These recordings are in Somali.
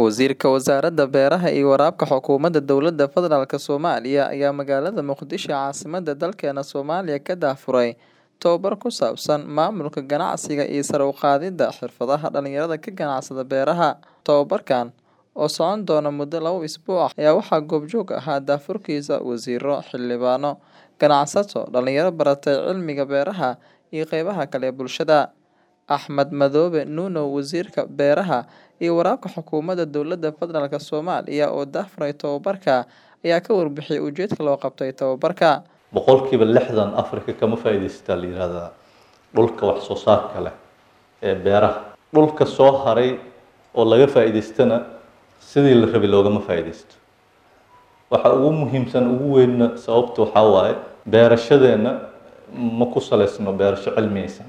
Wasiirka Wasaaradda Beeraha iyo Waraabka Xukuumadda Dowladda Federaalk Soomaaliya ayaa magaalada Muqdisho caasimadda dalkeena Soomaaliya ka daahfuray tababar ku saabsan maamulka ganacsiga iyo sare u qaadida xirfadaha dhalinyarada ka ganacsada beeraha. Tababarkan oo socon doona muddo laba usbuuc ah ayaa waxaa goobjoog ahaa daahfurkiisa wasiirro, xildhibaano, ganacsato, dhalinyaro baratay cilmiga beeraha iyo qaybaha kale ee bulshada. Axmed Madoobe Nuno Wasiirka Beeraha iyo Waraabka Xukuumadda Dowladda Federaalk Soomaaliya oo daahfuray tababarka ayaa ka warbixiyay ujeedka loo qabtay tababarka. boqolkiiba lixdan afrika kama faa'iidaysataa la yihahdaa dhulka wax soo saarka leh ee beeraha dhulka soo haray oo laga faa'iidaystana sidii la rabay loogama faa'iidaysto waxa ugu muhiimsan ugu weynna sababta waxaa waaye beerashadeenna ma ku saleysno beerasho cilmiyeysan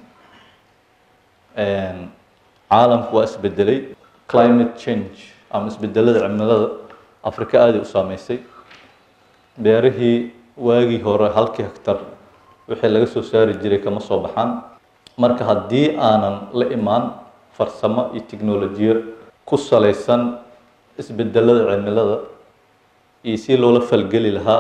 caalamku waa isbedelay climate change ama isbedelada cimilada afrika aada u saameysay beerihii waagii hore halkii hektar wixii laga soo saari jiray kama soo baxaan marka haddii aanan la imaan farsamo iyo tiknolojiyad ku saleysan isbedelada cimilada iyo si loola falgeli lahaa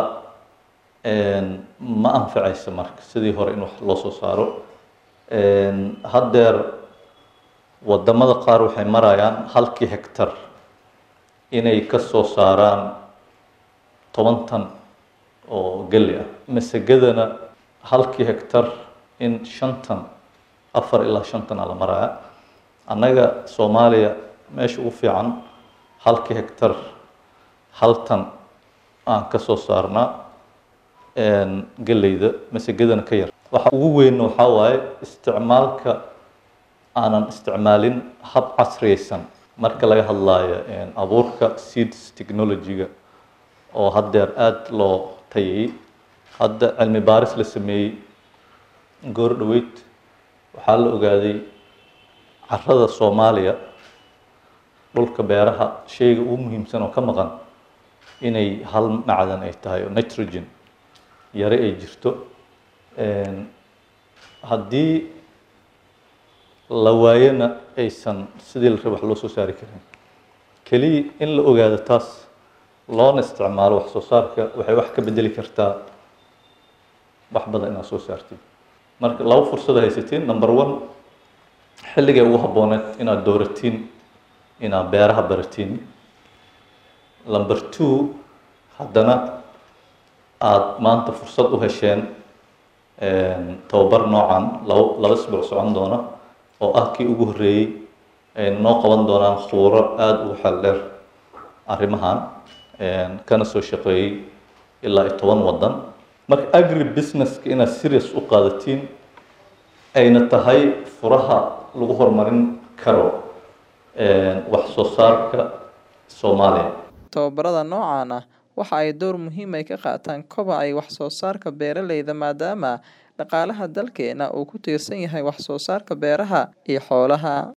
ma anfacayso marka sidii hore in wax loo soo saaro haddeer wadamada qaar waxay marayaan halkii hektar inay ka soo saaraan toban tan oo geli ah masagadana halkii hektar in shantan afar ilaa shantan a la maraya annaga soomaaliya meesha ugu fiican halkii hektar hal tan aan ka soo saarnaa geleyda masagadana ka yar waxa ugu weyn waxaa waaye isticmaalka aanan isticmaalin hab casriyeysan marka laga hadlaayo abuurka seeds technology-ga oo haddeer aada loo tayayey hadda cilmi baaris la sameeyey goor dhaweyd waxaa la ogaaday carada soomaaliya dhulka beeraha shayga ugu muhiimsan oo ka maqan inay hal macdan ay tahay oo nitrogen yare ay jirto haddii la waayona aysan sidii la raba wax loo soo saari karin keliya in la ogaado taas loona isticmaalo wax soo saarka waxay wax ka bedeli kartaa wax badan inaad soo saartid marka laba fursad haysatiin number one xilligay ugu habbooneed inaad dooratiin inaad beeraha baratiin number two haddana aada maanta fursad u hesheen tababar noocan laba laba isbuuc socon doona oo ah kii ugu horreeyey ay noo qaban doonaan khuuro aada ugu xeel dheer arrimahan kana soo shaqeeyey ilaa iyo toban waddan marka agri businesska inaad serious u qaadatiin ayna tahay furaha lagu horumarin karo wax soo saarka soomaaliya tababarada noocan ah waxa ay door muhiim ay ka qaataan kobaca iyo wax soo saarka beeraleyda maadaama dhaqaalaha dalkeena uu ku tiirsan yahay wax soo saarka beeraha iyo xoolaha